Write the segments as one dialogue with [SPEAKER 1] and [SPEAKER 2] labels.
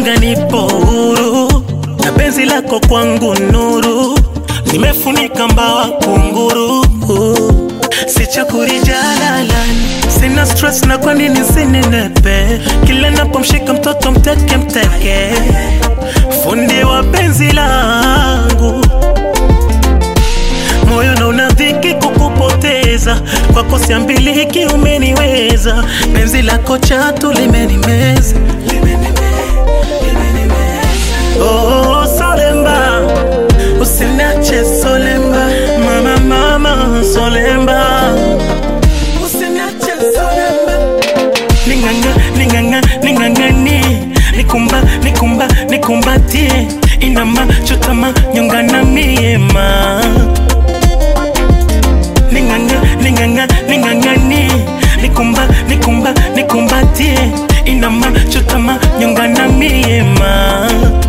[SPEAKER 1] nanga nipo huru na penzi lako kwangu nuru, nimefunika mbawa kunguru, sichukuri jalalani, sina stress na kwa nini sinenepe, kila napomshika mtoto mteke mteke, fundi wa penzi langu moyo na unadhiki kukupoteza kwako siambiliki umeniweza penzi lako chatu limenimeza oh, solemba usinache solemba mama mama solemba usinache solemba ninganga ninganga ningangani nikumba nikumba nikumbatie inama chutama nyongana miema ninganga ninganga ningangani nikumba nikumba nikumbatie inama chutama nyongana miema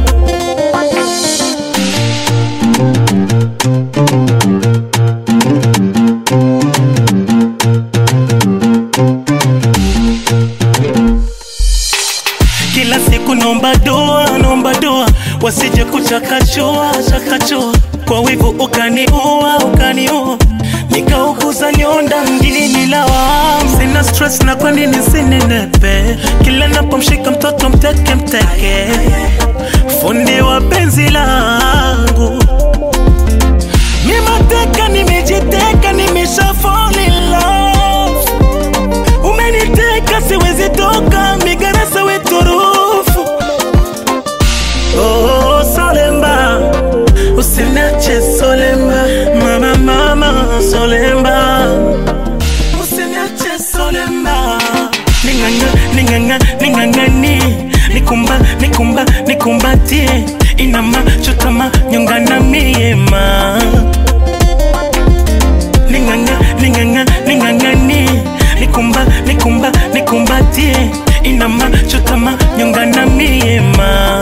[SPEAKER 1] kila siku naomba doa, naomba doa, wasije kuchakachua chakachua, kwa wivu ukaniua, ukaniua, nikauguza nyonda mjini lawam. Sina stress na kwa nini sinenepe, kila napomshika mtoto mteke mteke, fundi wa penzi langu mimateka, nimejiteka, nimesha fall in love umeniteka siwezi toka migarasa weturufu oh, solemba usinache solemba mama mama solemba usinache solemba ninganga ninganga ningangani nikumba nikumba nikumbatie inama chutama nyongana miema ninganga ninganga ningangani nikumba nikumba nikumbatie inama chutama nyongana miema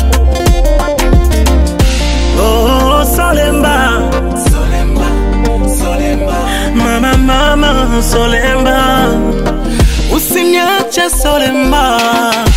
[SPEAKER 1] oh, solemba solemba solemba mama mama solemba usiniache solemba